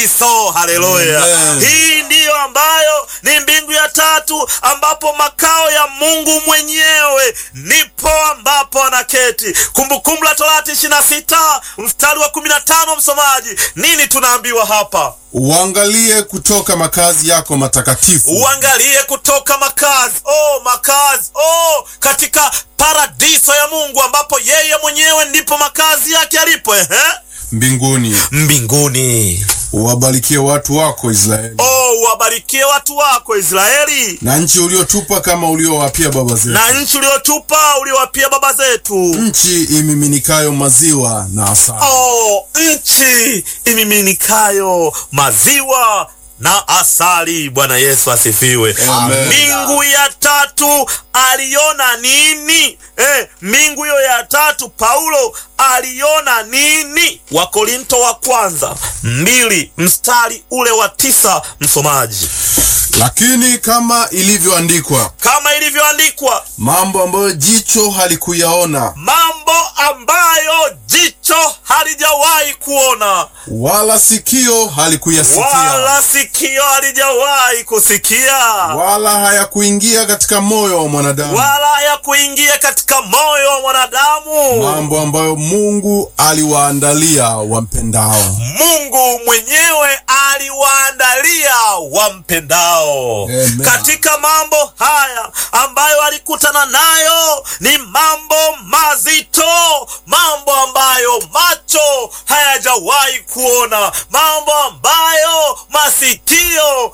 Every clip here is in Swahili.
So, haleluya! Amen. Hii ndiyo ambayo ni mbingu ya tatu, ambapo makao ya Mungu mwenyewe nipo ambapo anaketi. Kumbukumbu la Torati ishirini na sita mstari wa kumi na tano. Msomaji, nini tunaambiwa hapa? Uangalie kutoka makazi yako matakatifu, Uangalie kutoka makazi oh, makazi oh, katika paradiso ya Mungu ambapo yeye mwenyewe ndipo makazi yake yalipo, ehe, mbinguni. mbinguni. Uwabarikie watu wako Israeli, Oh, uwabarikie watu wako Israeli na nchi uliotupa kama uliowapia baba zetu, na nchi uliotupa uliowapia baba zetu. nchi imiminikayo maziwa na asali. Oh, nchi imiminikayo maziwa na asali. Bwana Yesu asifiwe. Amen. Mbingu ya tatu aliona nini? Eh, mbingu hiyo ya tatu Paulo aliona nini? Wakorinto wa kwanza mbili mstari ule wa tisa, msomaji. Lakini kama ilivyoandikwa, Kama ilivyoandikwa, mambo ambayo jicho halikuyaona mambo ambayo jicho halijawahi kuona wala sikio halikuyasikia wala sikio halijawahi kusikia wala hayakuingia katika moyo wa mwanadamu, wala ya kuingia katika moyo wa mwanadamu, mambo ambayo Mungu aliwaandalia wampendao. Mungu mwenyewe aliwaandalia wampendao. Amen. Katika mambo haya ambayo alikutana nayo ni mambo mazito, mambo ambayo macho hayajawahi kuona, mambo ambayo masikio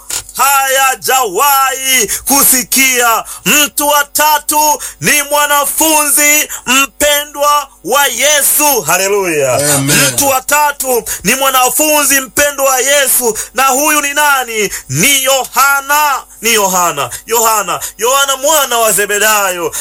hayajawahi kusikia. Mtu wa tatu ni mwanafunzi mpendwa wa Yesu. Haleluya! Amen. Mtu wa tatu ni mwanafunzi mpendwa wa Yesu, na huyu ni nani? Ni Yohana, ni Yohana, Yohana, Yohana mwana wa Zebedayo